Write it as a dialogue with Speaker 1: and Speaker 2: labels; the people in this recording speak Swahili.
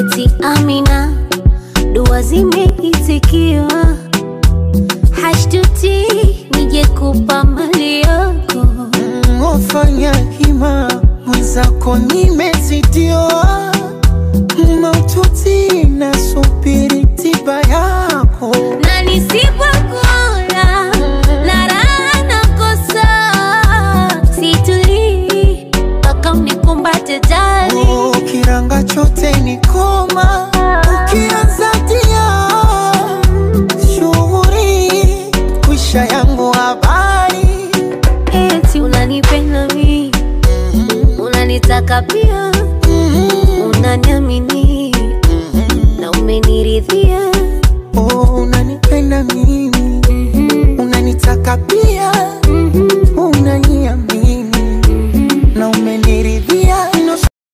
Speaker 1: eti Amina, dua zimeitikiwa, hashtuti nije kupa mali yako.
Speaker 2: Ofanya hima mwenzako nimezidiwa, maututi nasubiri tiba yako.
Speaker 1: na nisipokula na raha nakosa, situlii mpaka unikumbate jali.
Speaker 2: Oh, kiranga chote ni koma, ukianza tia shughuri kwisha yangu habari
Speaker 1: Eti unanipenda mi, unanitaka pia, unaniamini na umeniridhia.
Speaker 2: Oh, unanipenda mimi, unanitaka pia